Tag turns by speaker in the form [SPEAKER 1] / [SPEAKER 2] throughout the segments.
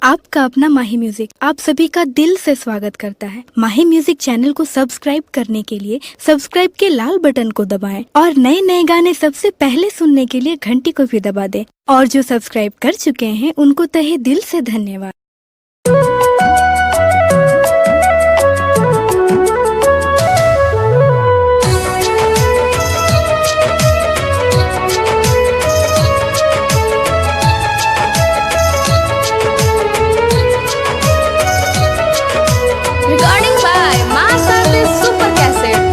[SPEAKER 1] आपका अपना माही म्यूजिक आप सभी का दिल से स्वागत करता है माही म्यूजिक चैनल को सब्सक्राइब करने के लिए सब्सक्राइब के लाल बटन को दबाएं और नए नए गाने सबसे पहले सुनने के लिए घंटी को भी दबा दें और जो सब्सक्राइब कर चुके हैं उनको तहे दिल से धन्यवाद
[SPEAKER 2] Recording by Mass Artist Super Cassette.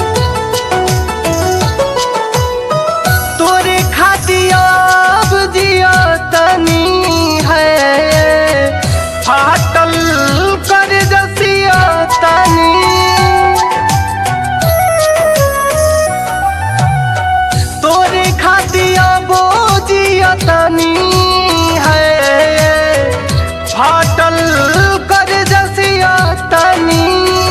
[SPEAKER 3] तोरे खातियाब जिया तनी है फाटल कर जसिया तनी तोरे खातियाब जिया तनी है फाटल कर जसिया तनी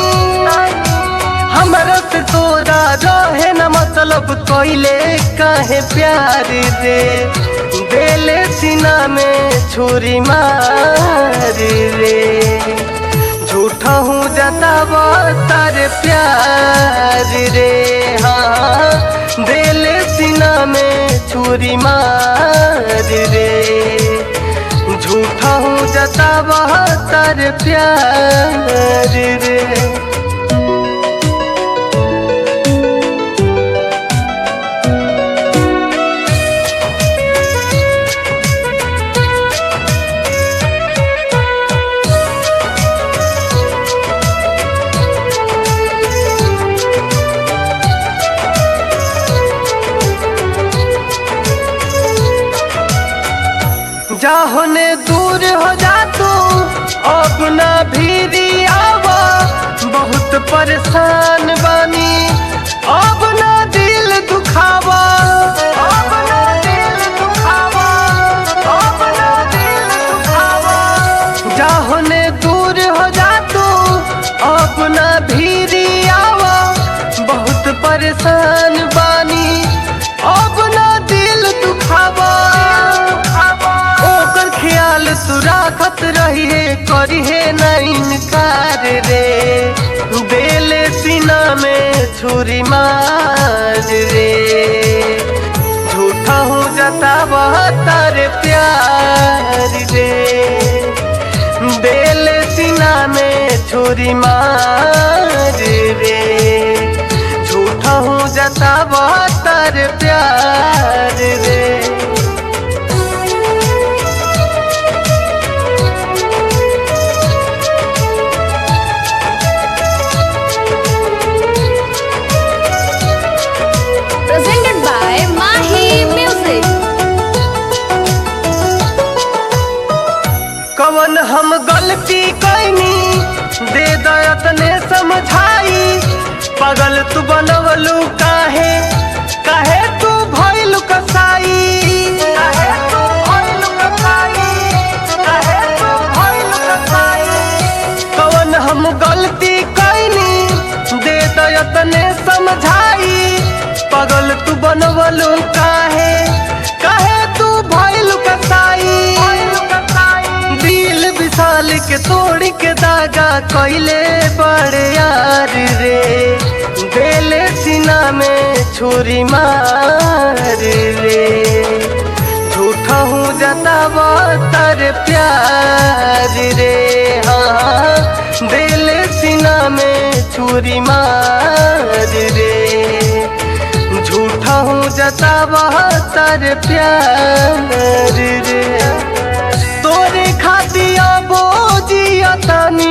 [SPEAKER 3] हमरा से तोरा रहे न मतलब कोइले काहे प्यार रे बेले सीना में छुरी मार रे झूठा हूँ जतावा तारे प्यार रे हाँ बेले सीना में छुरी मार रे झूठा हूँ जतावा तारे प्यार रे जाहोने दूर हो जा तू अब ना भीरी आवा बहुत परेशान बानी अब ना दिल दुखावा अब ना दिल दुखावा अब ना दिल दुखावा जाहोने दूर हो जा तू अब ना भीरी आवा बहुत परेशान बानी अब ना दिल दुखावा ओकर ख्याल तू राखत रहिए करिए ना इनकार रे बेले सीना में छुरी मार रे झूठा हूँ जतावा तारे प्यार रे बेले सीना में छुरी मार रे झूठा हूँ जतावा तारे प्यार रे
[SPEAKER 2] Presented by Mahi Music.
[SPEAKER 3] कवन हम गलती कैनी दे दयतने समझाई पगल तू बनवलू काहे काहे तू भइलू कसाई काहे तू भइलू कसाई काहे तू भइलू कसाई कवन हम गलती कैनी दे दयतने समझाई पगल तू बनवलू काहे काहे तू भइलू कसाई दिल विशाल के तोड़ के दागा कैले बड़े यार रे बेले सीना में छुरी मार रे झूठा हूँ जतावा तारे प्यार रे हाँ बेले सीना में छुरी मार रे झूठा हूँ जतावा तारे प्यार रे तोरे खातिया बोजिया तनी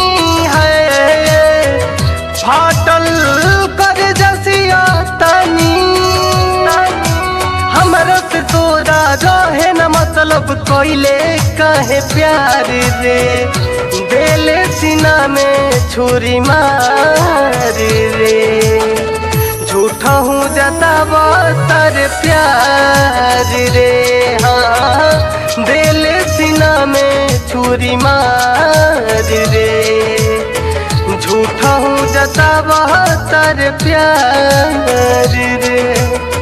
[SPEAKER 3] है फाटल कर जसिया तनी हमरा से तोरा रहे न मतलब कोइले काहे प्यार रे बेले सीना में छुरी मार रे झूठा हूँ जतावा तारे प्यार रे हाँ बेले सीना में छुरी मार रे झूठा हूँ जतावा तारे प्यार रे